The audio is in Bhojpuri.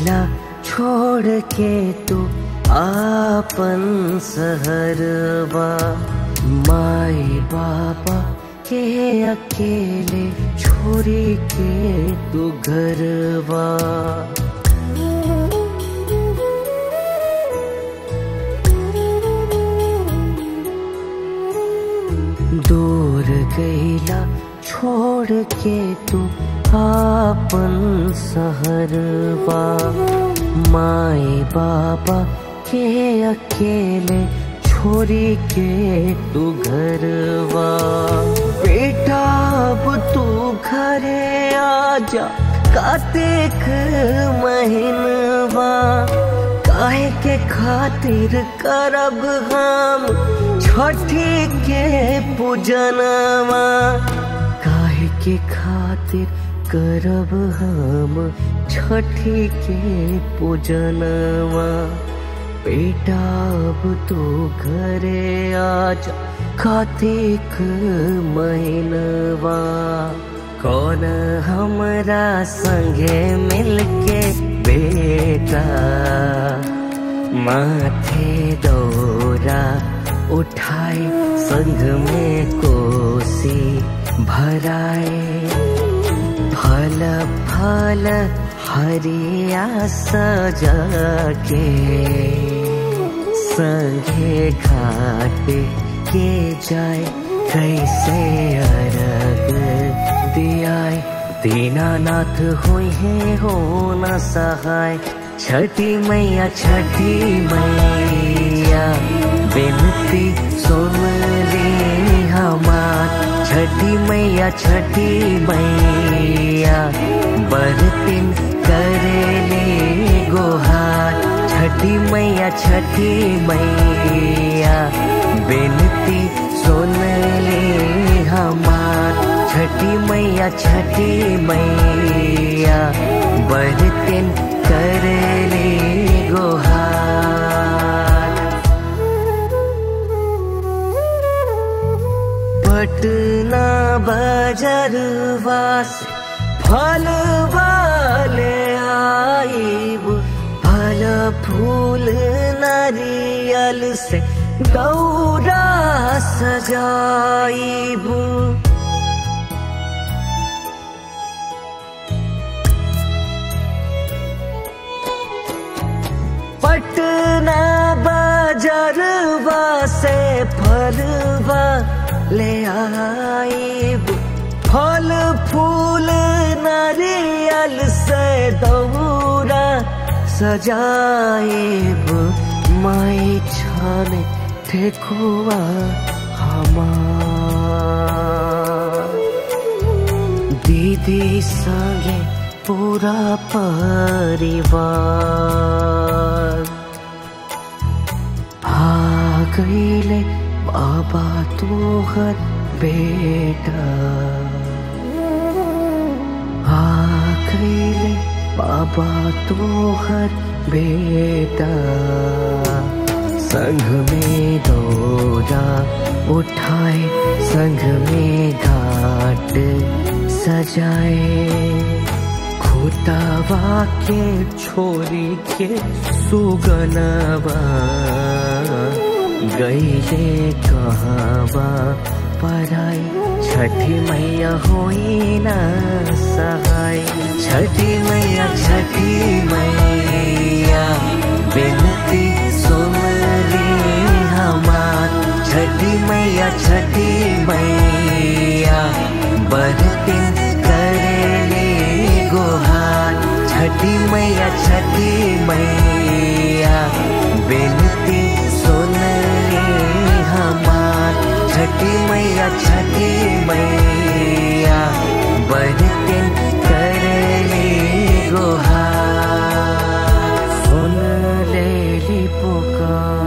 गईला छोड़ के तू आपन सहरवा माई बाबा के अकेले छोड़ी के तू घरवा दूर गईला छोड़ के तू आपन सहरवा माई बाबा के अकेले छोड़ी के तू घरवा बेटा अब तू घरे आजा कातिक महीनवा काहे के खातिर करब हम छठी के पूजनवा काहे के खातिर करब हम छठी के पूजनवा बेटा अब तो घरे आजा कार्तिक महीनवा कौन हमरा संगे मिलके बेटा माथे दौरा उठाए संग में कोसी भराए फल फल हरिया सजा के संगे घाट के जाए कैसे अरग दियाए दीनानाथ हुई है हो न सहाय छठी मैया छठी मैया बिनती सुन ली हमार छठी मैया छठी मैया बरतिन करेले गोहार छठी मैया छठी मैया बिनती सुन ले हमार छठी मैया छठी मैया बरतिन करेले गोहार पटना बजरवा से फल वाले आईब फल फूल नारियल से दौरा सजाईब पटना बजरवा से फलवा ले आईब फल फूल नारियल से दौरा सजाएब माई छाने ठेकुआ हमार दीदी संगे पूरा परिवार आ गईले बाबा तोहर बेटा आ गईले बाबा तोहर बेटा संग में दौड़ा उठाए संग में घाट सजाए खोतावा के छोरी के सुगनवा गईले कहवा पराई छठी मैया होई ना सहाय छठी मैया छठी मैया बिनती सुन ली हमार छठी मैया छठी मैया बरतिन करेले गोहार छठी मैया छठी मैया बिनती सुन ली हमार छठी मैया छठी मैया बरतिन करेले गोहार सुन ले ली पुकार